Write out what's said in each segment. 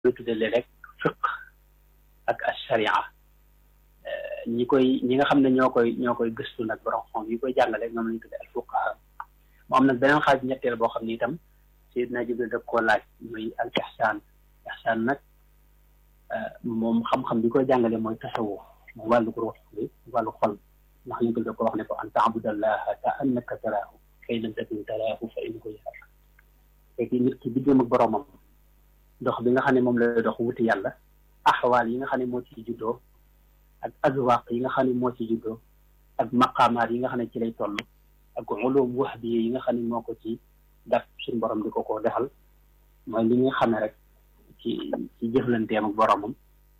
koy tuddee rek fiq ak asharia ñi koy ñi nga xam ne ñoo koy ñoo koy gëstu nag borom xam yi koy jàngale ñoom lañu tuddee al fuqaha mu am nag beneen xaaj ñetteel boo xam ne itam Seydina Jibril daf koo laaj muy al ihsaan ihsaan nag moom xam-xam bi koy jàngale mooy tasawuf mu wàllu ruux bi wàllu xol ndax ñu ko da ko wax ne ko an taabudallaha ka annaka taraahu kay lam takun taraahu fa innahu yaraak fekk nit ki diggam ak boromam dox bi nga xam ne moom lay dox wuti yàlla axwaal yi nga xam ne moo ci juddoo ak azwaq yi nga xam ne moo ci juddoo ak maqaamaat yi nga xam ne ci lay toll ak ulum wahbi yi nga xam ne moo ko ci daf suñu borom di ko ko defal mooy li nga xam ne rek ci ci jëflanteem ak boromam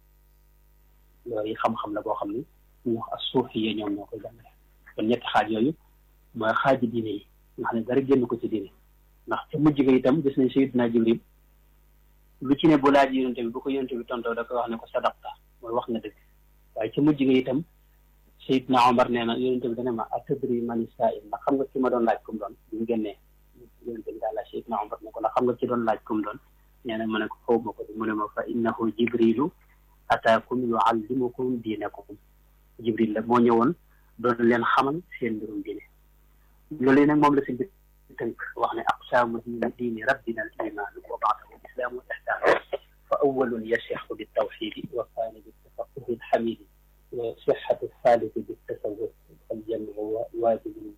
yooyu xam-xam la boo xam ne ñu wax as suufiye ñoom ñoo koy jàngale kon ñetti xaaj yooyu mooy xaaji diine yi nga xam ne dara génn ko ci diine ndax ca mujj ga itam gis nañ Sayyidina Jibril lu ci ne bu laaj yonente bi bu ko yonente bi tontoo da koy wax ne ko sadaqta mooy wax nga dëgg waaye ca mujj ga itam Seydina Omar nee na yonente bi dana ma atadri mani saa'il ndax xam nga ki ma doon laaj kum doon bi mu génnee yonente bi daal laaj Seydina Omar ne ko ndax xam nga ki doon laaj kum doon nee na ma ne ko xaw ma ko mu ne ma fa innahu jibrilu ataakum yuallimukum diinakum jibril la moo ñëwoon doon leen xamal seen mbirum diine loolu nag moom la si tënk wax ne aqsaamu diini rabbina al iman wa baadahu islaamu wa ihsaan fa awalun yasixu bi tawxidi wa kaani bi tafaquhi alxamidi wa sixatu thaliti bi tasawuf al jamu waajibun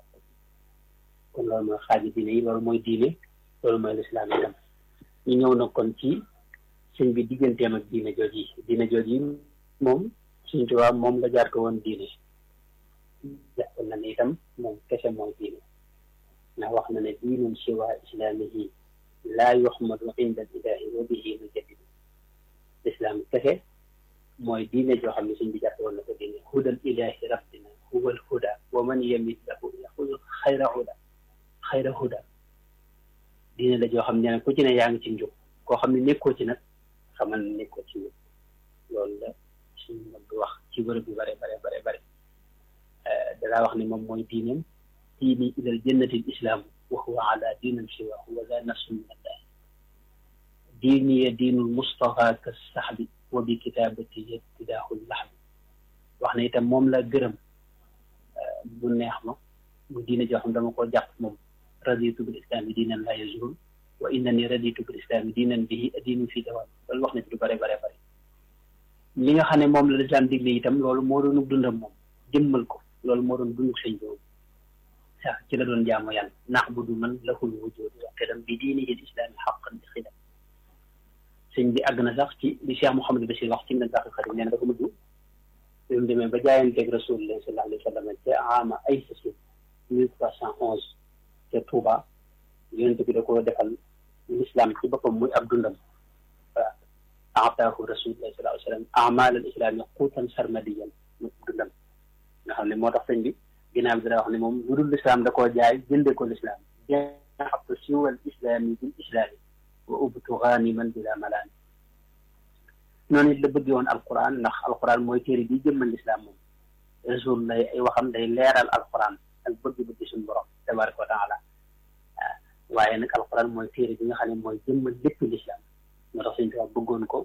kon loolu mooy xaaji diine yi loolu mooy diine loolu mooy lislaam itam ñu ñëw na kon ci sëñ bi digganteem ak diine jooj yi diine jooj yi moom suñ tubaab moom la jaar ko woon diine jàpp na ne itam moom kese mooy diine ndax wax na ne diinun siwa islaamihi laa yuxmadu inda ilahi wa bihi nujaddidu lislaam kese mooy diine joo xam ne suñ bi jàpp woon na ko diine hudal ilahi rabbina huwa al huda wa man yamit lahu yaxudu xayra huda xayra huda diine la joo xam ne ku ci ne yaa ngi ci njub koo xam ne nekkoo ci nag xamal ne nekkoo ci njub loolu la suñu mag wax ci bërëb bi bare bare bare bare dalaa wax ne moom mooy diineem diini ilal jannati lislaamu wa huwa ala diinin siwaahu wa la nafsu min allahi diini ya diinul mustafa ka saxbi wa bi kitaabati ibtidaahu laxbi wax ne itam moom la gërëm bu neex ma mu diine joo xam dama koo jàpp moom raditu bil islaami diinan la yazul wa innani raditu bil islaami diinan bihi diinu fi dawaam loolu wax na ci lu bare bare bare li nga xam ne moom la lislaam digle itam loolu moo doon dundam moom jëmmal ko loolu moo doon dunduk sëñ boobu sax ci la doon jaamu yàlla na'budu man lahul wujud wa qidam bi diinihi l islaami xaqan bi xidam sëñ bi àgg na sax ci li Cheikh Mouhamadou Bachir wax ci na sax xarit nee na dafa mujj bi mu demee ba jaayanteeg rasulullah sallallahu alayhi wa sallam ca ama ay sasi mille trois cent onze ca Touba yonent bi da ko defal l'islam ci boppam muy ab dundam waaw ataahu rasulullah sallallahu alayhi wa sallam amal al islami quutan sarmadiyan muy ab dundam nga xam ne moo tax sëñ bi ginnaaw bi dana wax ne moom lu dul lislaam da koo jaay jënde ko lislaam jaxabtu siwal islaami bil islaami wa ubtu ganiman bila malaani noonu it la bëggee woon alquran ndax alquran mooy téere bi jëmmal lislaam moom rasul lay ay waxam day leeral alquran ak bëgg-bëgg suñu borom tabaraka wa taala waaye nag alquran mooy téere bi nga xam ne mooy jëmmal lépp lislaam moo tax suñu tubaab bëggoon ko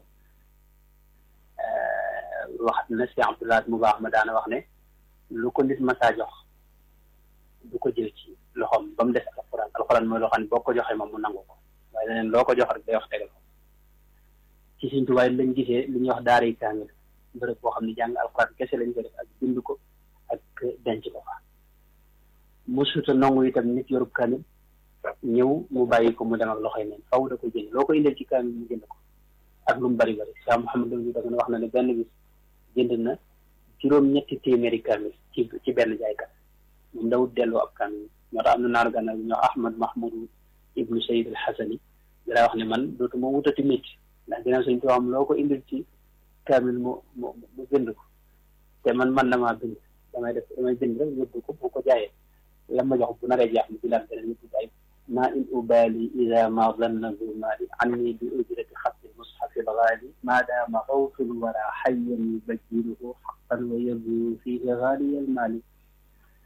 wax na si Abdullah mu baax ma daana wax ne lu ko nit masaa jox du ko jël ci loxoom ba mu des alxuraan alxuraan mooy loo xam ne boo ko joxee moom mu nangu ko waaye leneen loo ko jox rek day wax tegal ko ci Sëñ Tuubaa lañ gisee li ñuy wax daara yi kaamil bërëb boo xam ne jàng alxuraan kese lañ ko def ak bind ko ak denc ko fa mu suta nangu itam nit yorub kaamil ñëw mu bàyyi ko mu dem ak loxoy neen faw da ko jënd loo ko indil ci kaamil mu jënd ko ak lu mu bari bari Cheikh Mouhamadou Lamine da nga wax na ne benn bis jënd na juróom ñetti téeméeri kaamil ci ci benn jaaykat moom dawut delloo ab kaamil moo tax am na naaru gànnaar bi ñoo Ahmad Mahmoud ibnu Sayid al Xasani dara wax ne man dootuma wutati métti ndax ginnaaw suñ ko am loo ko indil ci kaamil mu mu mu bind ko te man man damaa bind damay def damay bind rek yóbbu ko bu ko jaayee la ma jox bu naree jeex mu bilaat beneen yóbbu jaay ma in ubali ida ma danna bu mali anni bi ujrati xatti mushafi lgaali ma daama xawtul wara xayyan yubajjiruhu xaqan wa yabdu fihi gaaliya almaali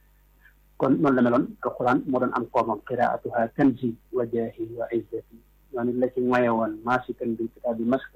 kon noonu la meloon alquran moo doon am koomam qiraatuha kanzi wa jaahi wa izzati noonu la ci moye woon maasikan bil kitaab bi mas